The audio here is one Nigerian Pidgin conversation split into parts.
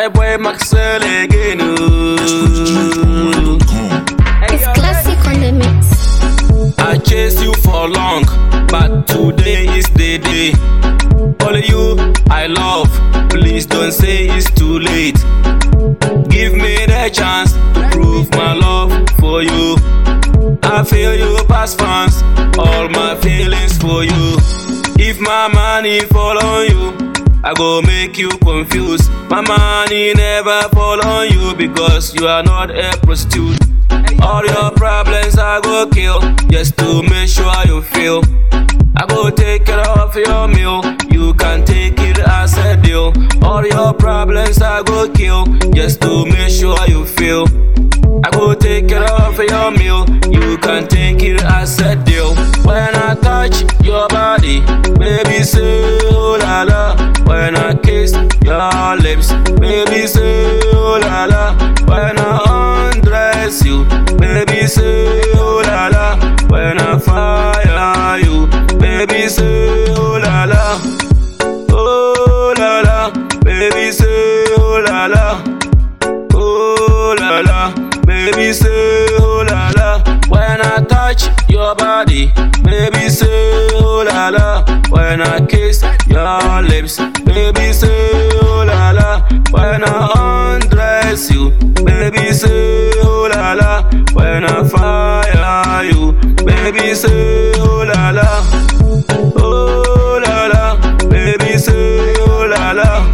I boy Maxwell again. oh. It's classic on the mix. I chased you for long, but today is the day. Only you I love. Please don't say it's too late. Give me the chance to prove my love for you. I feel you past fans, all my feelings for you. If my money fall on you, I go make you confused. My money never fall on you because you are not a prostitute. All your problems I go kill just to make sure you feel. I go take care of your meal, you can take it as a deal. All your problems I go kill just to make sure you feel. I go take care of your meal, you can take it as a deal. When I touch your body, baby say oh la la. When I kiss your lips, baby say oh la la. When I undress you, baby say oh la la. When I fire you, baby say oh la la. Oh la la, baby say oh la la. Oh la la, baby say oh la la. When I touch your body, baby say oh la la. When I kiss your lips, baby say oh la la. When I undress you, baby say oh la la. When I fire you, baby say oh la la. Oh la la, baby say oh la la.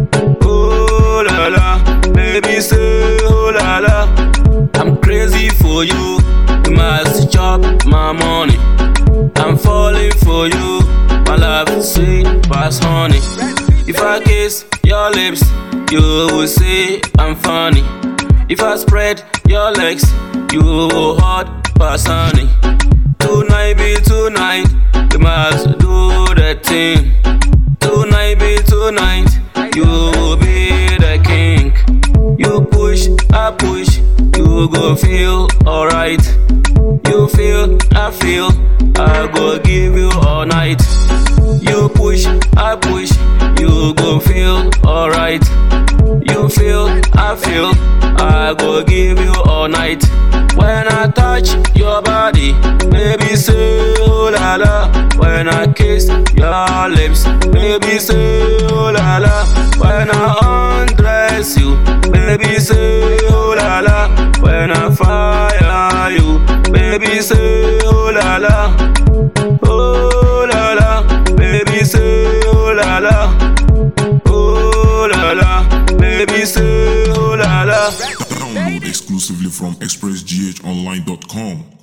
Oh la la, baby say oh la la. I'm crazy for you, you must chop my money. I'm falling for you, my love sweet past honey. If I kiss your lips, you will say I'm funny. If I spread your legs, you will hot past honey. Tonight be tonight, you must do the thing. Tonight be tonight, you will be the king. You push, I push, you go feel alright. You feel, I feel, I go give you all night. You push, I push, you go feel alright. You feel, I feel, I go give you all night. When I touch your body, baby say oh la la. When I kiss your lips, baby say oh la la. When I undress you, baby say oh la la. When I fire you, baby say oh la la. Oh la la, baby say oh la la. Oh la la, baby say oh la la. Download exclusively from expressghonline.com.